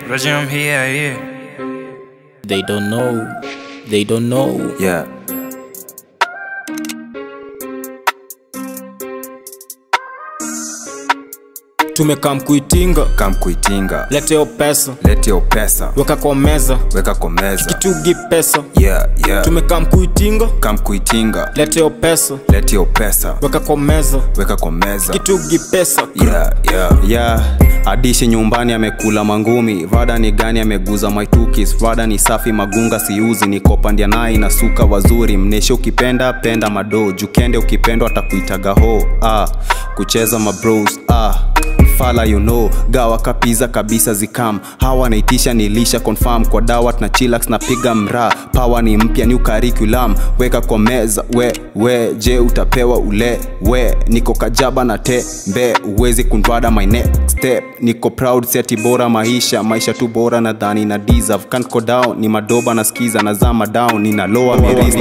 Regime here, yeah. They don't know. They don't know. Yeah. Tumekam kuitinga, Kam kuitinga. leteo pesa, Lete yo pesa. weka kwa meza, Weka kwa meza. kitugi pesa. Yeah, yeah. Tumekam kuitinga, Kam kuitinga. leteo pesa, Lete yo pesa. weka kwa meza, Weka kwa meza. kitugi pesa. Yeah, yeah. yeah adishi nyumbani amekula mangumi vada ni gani ameguza maitukis vada ni safi magunga siuzi nikopandia nai na suka wazuri mneshe ukipenda penda mado jukende ukipendwa atakuitaga ho ah, kucheza mabros ah fala you know gawa kapiza kabisa zikam hawa naitisha nilisha confirm kwa dawat na chilax napiga mraa pawa ni mpya new curriculum weka kwa meza we we je utapewa ule we niko kajaba na tembe uwezi kunvada my next step niko proud seti bora maisha maisha tu bora nadhani na deserve can't go down ni madoba nasikiza nazama down nina loa mirisi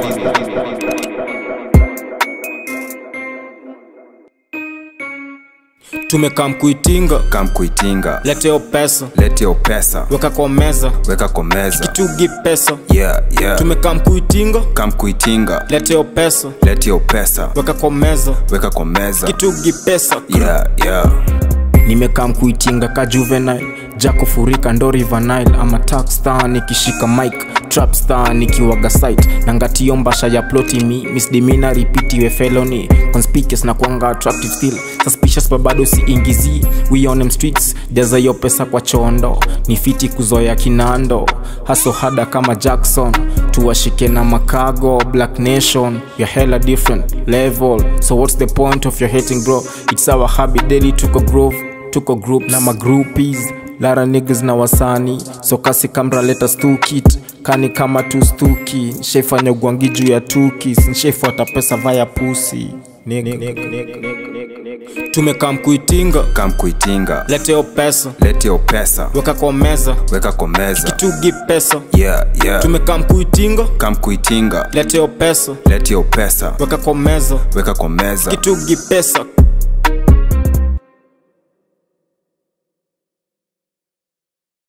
Tumekam kuitinga, Kam kuitinga. leteo pesa, Lete yo pesa. weka kwa meza, Weka kwa meza. kitugi pesa. Yeah, yeah. Tumekam kuitinga, Kam kuitinga. leteo pesa, Lete yo pesa. weka kwa meza, Weka kwa meza. kitugi pesa. Yeah, yeah. nimekam kuitinga ka juvenile jako furika ndo river nile ama tax star nikishika mic trap star nikiwaga site nangatio mbasha ya ploti mi misdemina ripitiwe felony conspicuous na kwanga attractive still suspicious babado siingizi we on them streets jaza hiyo pesa kwa chondo ni fiti kuzoya kinando haso hada kama jackson tuwashike na makago black nation your hella different level so what's the point of your hating bro it's our habit daily tuko grove tuko group na magroupies lara niggas na wasani so kasi kamra leta stukit kani kama tu stuki nshaifanya ugwangi juu ya tukis nshaifuata pesa vaya pusi tumekam kuitinga Kam kuitinga. leteo pesa Lete yo pesa. weka kwa meza Weka kwa meza. tugi pesa Yeah, yeah. tumekam kuitinga Kam kuitinga. leteo pesa Lete yo pesa. weka kwa meza Weka kwa meza. kitugi pesa